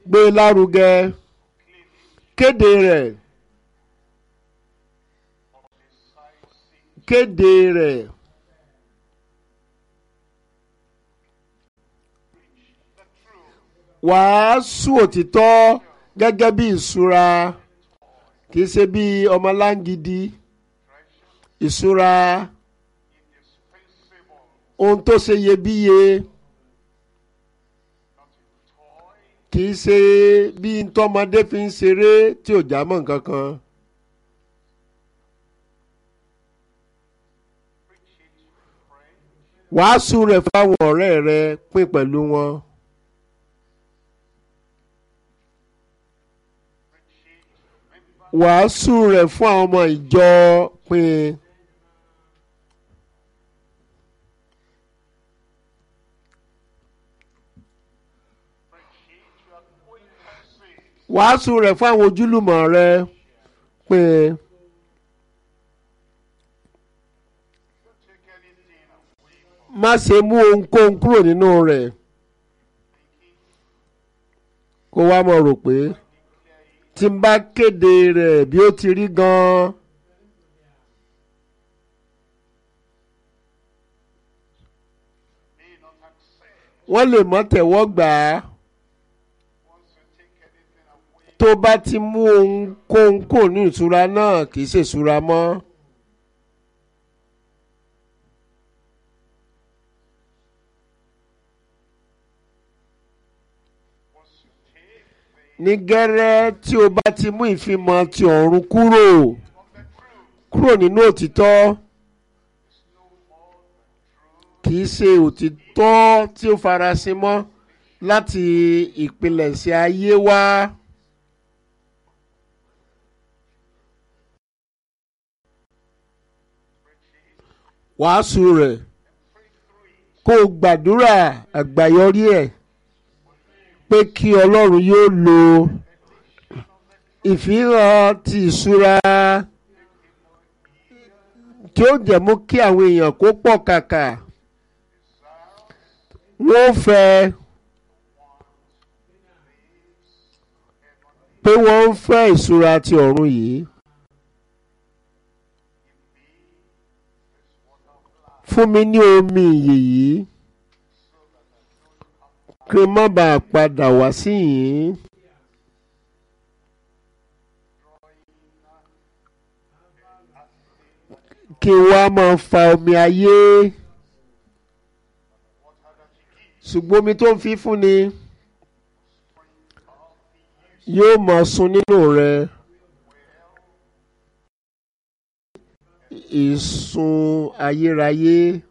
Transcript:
gbé e lárugẹ kéde rẹ̀ kéde rẹ̀ wàásù òtítọ́ gẹ́gẹ́ bí ìṣúra kì í ṣe bí ọmọlángidi ìṣúra ohun tó ṣe iyebíye kì í ṣe bí ntọ́mọdé fi ń ṣeré tí ò já mọ́ nǹkan kan. wàásù rẹ̀ fáwọn ọ̀rẹ́ rẹ pín pẹ̀lú wọn. wàásù rẹ̀ fún àwọn ọmọ ìjọ pín. wàásù rẹ̀ fún àwọn ojúlùmọ̀ rẹ pín. má ṣe mú ohunkóhun kúrò nínú rẹ̀ kó wá mọ̀ rò pé tí n bá kéde rẹ̀ bí ó ti rí gan-an. wọ́n lè mọ́ tẹ̀wọ́ gbà á tó bá ti mú ohunkóhun kò ní ìṣúra náà kì í ṣèṣúra mọ́. ní gẹ́rẹ́ tí o bá ti mú ìfimọ̀ ti ọ̀run kúrò kúrò nínú òtítọ́ kì í ṣe òtítọ́ tí ó farasin mọ́ láti ìpilẹ̀ṣẹ̀ ayé wá. wàásù rẹ̀ kó o gbàdúrà àgbáyọrí ẹ̀ pé kí ọlọ́run yóò lo ìfihàn ti ìṣúra tí ó jẹ́ mú kí àwọn èèyàn kó pọ̀ kàkà wọ́n fẹ́ pé wọ́n ń fẹ́ ìṣúra ti ọ̀run yìí. fún mi ní omi ìyè yìí kí n má bàa padà wá sí yìí. kí n wá máa fa omi ayé ṣùgbọ́n omi tó ń fi fún ni yóò máa sun nínú rẹ ìsun ayérayé.